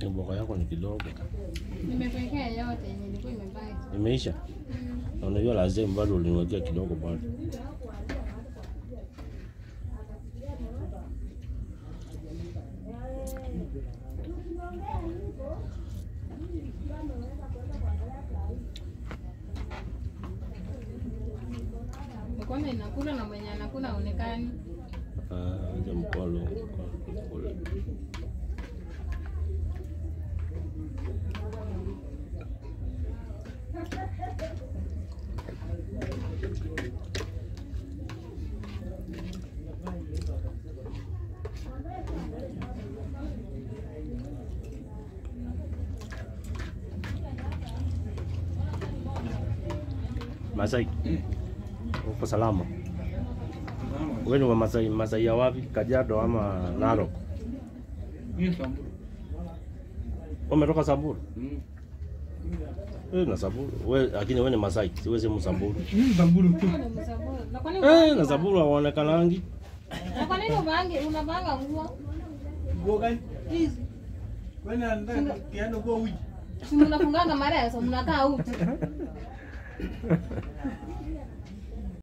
Mboga yako ni kidogo. Nimekuwekea yote yenye ilikuwa imebaki. Imeisha. Na unajua lazima bado uliniwekea kidogo bado. Mkono inakula na mwenye anakula haonekani. Ah, acha mkolo. mkolo, mkolo. Masai, uko salama? Wewe ni wa Masai, Masai ya wapi? Kajiado ama Narok? Mimi Samburu. Umetoka Samburu? Mm. Eh, na Samburu. Wewe lakini wewe ni Masai, siwe si Msamburu. Mimi Samburu tu. Wewe ni Msamburu. Na kwa nini Eh, uvaangi na ba- Samburu hawaonekanangi. Na kwa nini uvaangi unavanga nguo? Nguo gani? Hizi. Wewe unataka kiano kwa wiki. Si mnafunganga mareso mnakaa uchi.